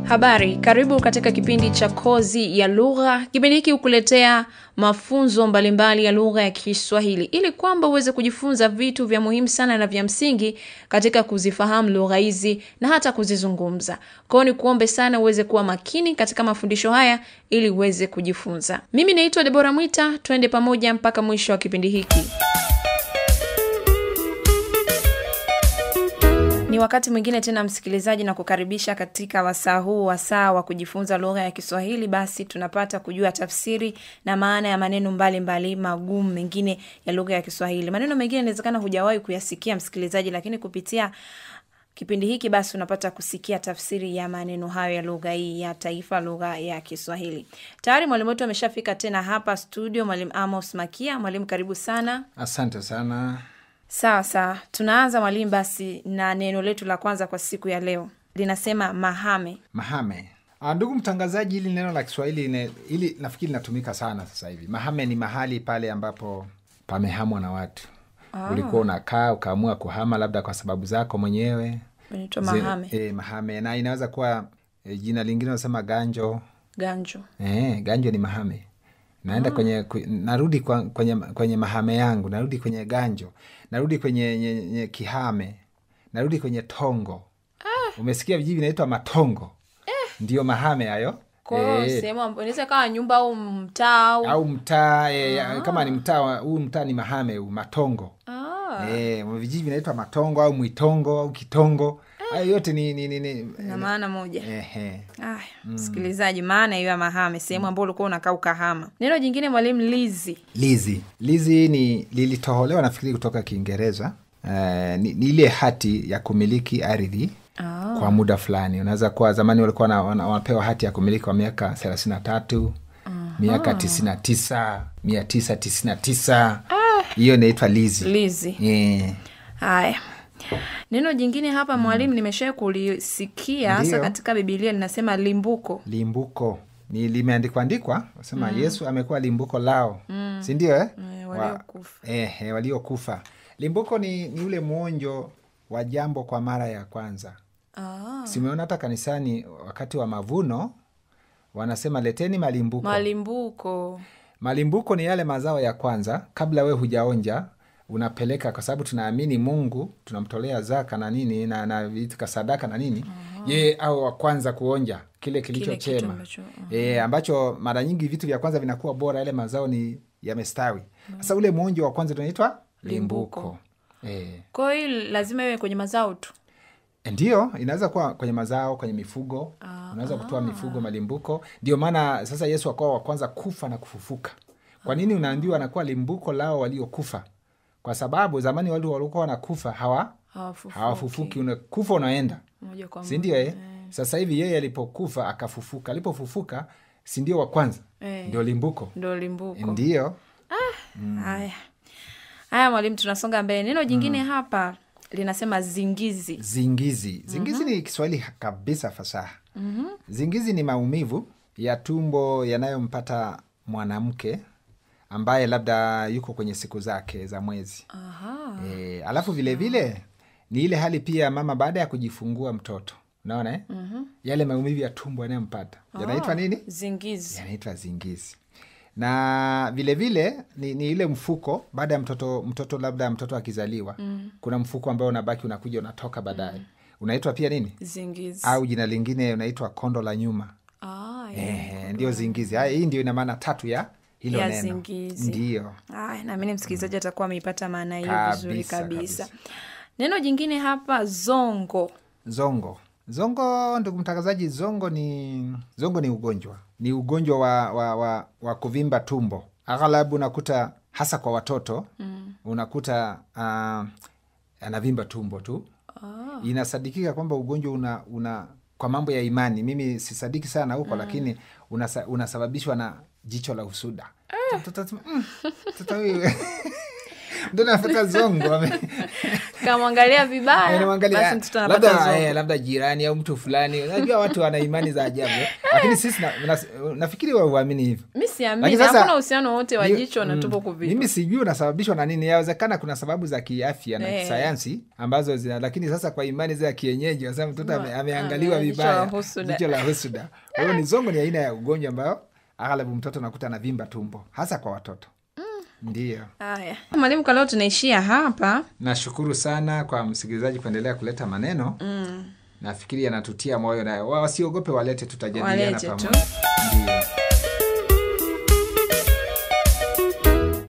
Habari, karibu katika kipindi cha Kozi ya Lugha. Kipindi hiki hukuletea mafunzo mbalimbali ya lugha ya Kiswahili ili kwamba uweze kujifunza vitu vya muhimu sana na vya msingi katika kuzifahamu lugha hizi na hata kuzizungumza. Kwao ni kuombe sana uweze kuwa makini katika mafundisho haya ili uweze kujifunza. Mimi naitwa Debora Mwita, twende pamoja mpaka mwisho wa kipindi hiki. Ni wakati mwingine tena, msikilizaji, na kukaribisha katika wasaa huu, wasaa wa kujifunza lugha ya Kiswahili. Basi tunapata kujua tafsiri na maana ya maneno mbalimbali magumu mengine ya lugha ya Kiswahili. Maneno mengine inawezekana hujawahi kuyasikia msikilizaji, lakini kupitia kipindi hiki basi unapata kusikia tafsiri ya maneno hayo ya lugha hii ya taifa, lugha ya Kiswahili. Tayari mwalimu wetu ameshafika tena hapa studio, mwalimu Amos Makia. Mwalimu, karibu sana. Asante sana. Sawa sawa, tunaanza mwalimu basi na neno letu la kwanza kwa siku ya leo linasema mahame. Mahame. Ah, ndugu mtangazaji, hili neno la Kiswahili ne, ili nafikiri linatumika sana sasa hivi. Mahame ni mahali pale ambapo pamehamwa na watu. Ulikuwa unakaa ukaamua kuhama labda kwa sababu zako mwenyewe. Inaitwa Zi- mahame, E, mahame na inaweza kuwa e, jina lingine unasema ganjo. ganjo. E, ganjo ni mahame. Naenda kwenye ku- narudi kwa, kwenye, kwenye mahame yangu, narudi kwenye ganjo, narudi kwenye nye, nye, kihame, narudi kwenye tongo. Umesikia vijiji vinaitwa matongo, ndio mahame hayo. Kwao Eh, sehemu ambayo inaweza kawa nyumba au mtaa au au mtaa e, kama ni mtaa wa- huu mtaa ni mahame huu matongo. Ah, E, vijiji vinaitwa matongo au mwitongo au kitongo. Hayo yote ni, ni, ni, ni na maana moja. ehe. Aya, msikilizaji, maana hiyo ya mahame, sehemu ambayo ulikuwa unakaa ukahama. Neno jingine mwalimu, lizi. Lizi. Lizi ni lilitoholewa nafikiri kutoka Kiingereza. Eh, ni, ni ile hati ya kumiliki ardhi Ah, kwa muda fulani. Unaweza kuwa zamani walikuwa wana- wana- wanapewa hati ya kumiliki kwa miaka thelathini na tatu miaka tisini na tisa mia tisa tisini na tisa hiyo inaitwa lizi. lizi. Eh, Haya, neno jingine hapa mwalimu, nimesha kulisikia hasa Ndiyo. katika Bibilia linasema limbuko. limbuko ni limeandikwa andikwa sema Yesu amekuwa limbuko lao, si ndio eh? Eh, Wa- waliokufa. eh, eh, waliokufa. Limbuko ni, ni ule mwonjo wa jambo kwa mara ya kwanza. Ah, Simeona hata kanisani wakati wa mavuno wanasema leteni malimbuko. malimbuko. Malimbuko ni yale mazao ya kwanza kabla we hujaonja, unapeleka kwa sababu tunaamini Mungu, tunamtolea zaka na nini na, na vitu ka sadaka na nini ye au wa kwanza kuonja kile kilicho Kile kitu chema ambacho, e, ambacho mara nyingi vitu vya kwanza vinakuwa bora, yale mazao ni yamestawi. Sasa ule mwonjo wa kwanza tunaitwa limbuko, Limbuko. E, Kwa hiyo hii lazima iwe kwenye mazao tu. ndio inaweza kuwa kwenye mazao, kwenye mifugo unaweza kutoa mifugo malimbuko. Ndio maana sasa Yesu akawa wa kwanza kufa na kufufuka. Kwa nini unaambiwa anakuwa limbuko lao waliokufa? Kwa sababu zamani watu walikuwa wanakufa hawa Hawafufuki. hawafufuki, unakufa unaenda, Moja kwa si moja. ndio? Eh, sasa hivi yeye alipokufa akafufuka, alipofufuka si ndio wa kwanza, Eh. ndio limbuko, Ndo limbuko. ndio Haya, haya mwalimu, tunasonga mbele. Neno jingine hapa linasema zingizi. Zingizi. Zingizi ni Kiswahili kabisa fasaha. Zingizi ni maumivu ya tumbo yanayompata mwanamke ambaye labda yuko kwenye siku zake za mwezi. Aha. E, alafu vilevile vile, ni ile hali pia mama baada ya kujifungua mtoto unaona eh? Yale maumivu ya tumbo yanayompata yanaitwa nini? Zingizi. Yanaitwa zingizi. Na vilevile vile, ni, ni ile mfuko baada ya mtoto mtoto labda mtoto akizaliwa kuna mfuko ambao unabaki unakuja unatoka baadaye unaitwa pia nini Zingizi. au jina lingine unaitwa kondo la nyuma Ah, ya. eh, ndio zingizi haya hii ndio ina maana tatu ya hilo Ya neno zingizi. ndio Aya, naamini msikilizaji atakuwa ameipata maana hiyo Kabisa, vizuri kabisa. kabisa. Neno jingine hapa zongo. zongo zongo ndugu mtangazaji zongo ni zongo ni ugonjwa ni ugonjwa wa, wa, wa, wa kuvimba tumbo aghalabu unakuta hasa kwa watoto unakuta uh, anavimba tumbo tu inasadikika kwamba ugonjwa una, una kwa mambo ya imani mimi sisadiki sana huko lakini unasa, unasababishwa na jicho la usuda Mtoto- mm, mtoto huyu mtoto anapata zongo ame- kamwangalia vibaya Anamwangalia, basi mtoto anapata labda zongo eh, labda jirani au mtu fulani unajua watu wana imani za ajabu eh. lakini sisi na, na, nafikiri wa uamini hivyo mi siamini Lakini sasa- hakuna uhusiano wowote wa Ni- jicho na mm, tumbo kuvimba mimi sijui unasababishwa na nini yawezekana kuna sababu za kiafya na Eh. kisayansi ambazo zina lakini sasa kwa imani za kienyeji wasema mtoto ame, ameangaliwa ame- jicho vibaya la husuda. jicho la husuda kwa hiyo ni zongo ni aina ya ugonjwa ambayo aghalabu mtoto nakuta na vimba tumbo hasa kwa watoto ndiyo haya mwalimu kwa leo tunaishia hapa nashukuru sana kwa msikilizaji kuendelea kuleta maneno mm. nafikiri yanatutia moyo na wasiogope walete tutajadiliana Walete tu. pamoja Ndiyo.